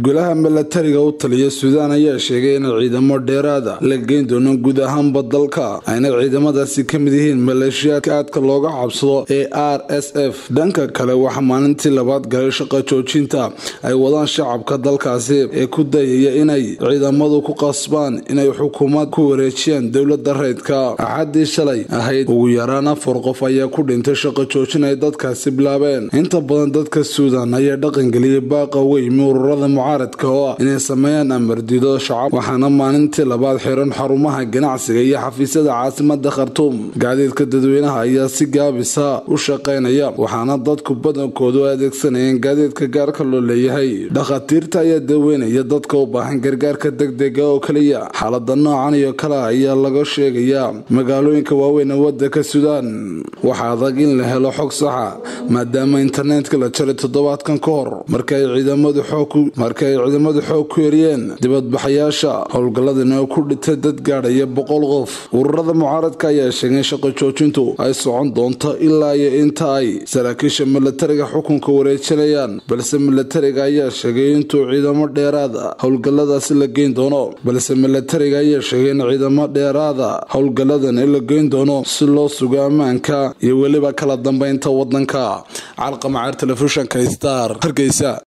golaha milatariga u taliya suudaan ayaa sheegay in ciidamo dheeraada la geyn doono guud ahaanba dalka ayna ciidamadaasi ka mid yihiin maleeshiyaadka aadka looga cabsado ee r s f dhanka kale waxaa maalintii labaad galay shaqa joojinta ay wadaan shacabka dalkaasi ee ku dayaya inay ciidamadu ku qasbaan inay xukuumad ku wareejiyaan dowlada rayidka axadii shalay ahayd ugu yaraan afar qof ayaa ku dhintay shaqa joojin ay dadkaasi bilaabeen inta badan dadka suudan ayaa dhaqangeliyay baaqa weymi ururada mucaaradka oo ah inay sameeyaan amardido shacab waxaana maalintii labaad xiran xarumaha ganacsiga iyo xafiisyada caasimada khartuum gaadiidka dadweynaha ayaa si gaabisa u shaqaynaya waxaana dadku badankoodu adeegsanayeen gaadiidka gaarka loo leeyahay dhakhaatiirta ayaa daweynaya dadka u baahan gargaarka degdega oo kaliya xaalada noocan iyo kale ayaa laga sheegayaa magaalooyinka waaweyn ee wadanka suudaan waxaa adag in la helo xog saxa maadaama internetka la jaray toddobaadkan ka hor markaay ciidamadu xoog ku yeriyeen dibadbaxayaasha howlgaladani oo ku dhintay dad gaadhaya boqol qof ururada mucaaradka ayaa sheegay shaqo joojintu ay socon doonto ilaa iyo inta ay saraakiisha milatariga xukunka wareejinayaan balse milatariga ayaa sheegay intuu ciidamo dheeraada howlgaladaasi la geyn doono balse milatariga ayaa sheegay in ciidamo dheeraada howlgaladani la geyn doono si loo sugo ammaanka iyo weliba kala dambeynta wadanka calqamaceer telefishinka star hargeysa